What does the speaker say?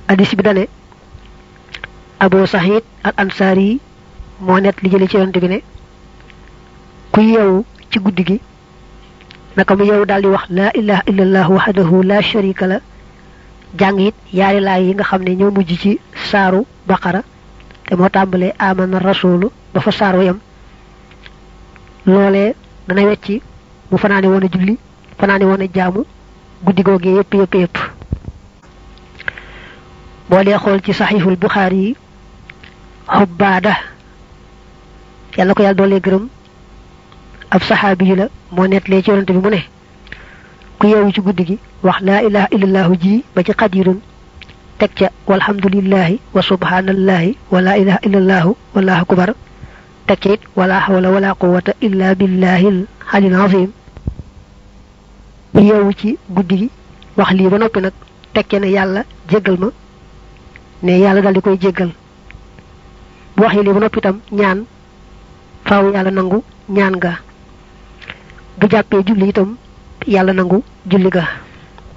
hadis bi dane abu sahid al ansari moo net li jële ci yonte bi ne ku yeewu ci guddi gi naka mu yeewu daal di wax laa ilaha illallah wahdahu la sharika la jàng it yaari laay yi nga xam ne ñoo mujj ci saaru baqara te moo tàmbalee amana rasulu ba fa saar wa yam loolee dana wecci mu fanaane woon a julli fanaane woon a jaamu guddi googee yépp yépp yépp boo dee xool ci saxiixul buxaari yi xubbaada yàlla ko yàlla doolee gërëm ab saxaabi yu la moo nettalee ci yonante bi mu ne ku yeewu ci guddi gi wax laa ilaha illallahu ji ba ci xadirun teg ca walhamdulillahi wa subhanallahi wa laa ilaha illallahu wallahu akbar teg ca it wala hawla wala quwwata illa billahi alil azim ku yeewu ci guddi gi wax lii ba noppi nag teg ca ne yàlla jéggal ma ne yàlla dal di koy jéggal bu waxee lii ba noppi itam ñaan faaw yàlla nangu ñaan ga bu jàppee julli itam yàlla nangu julli ga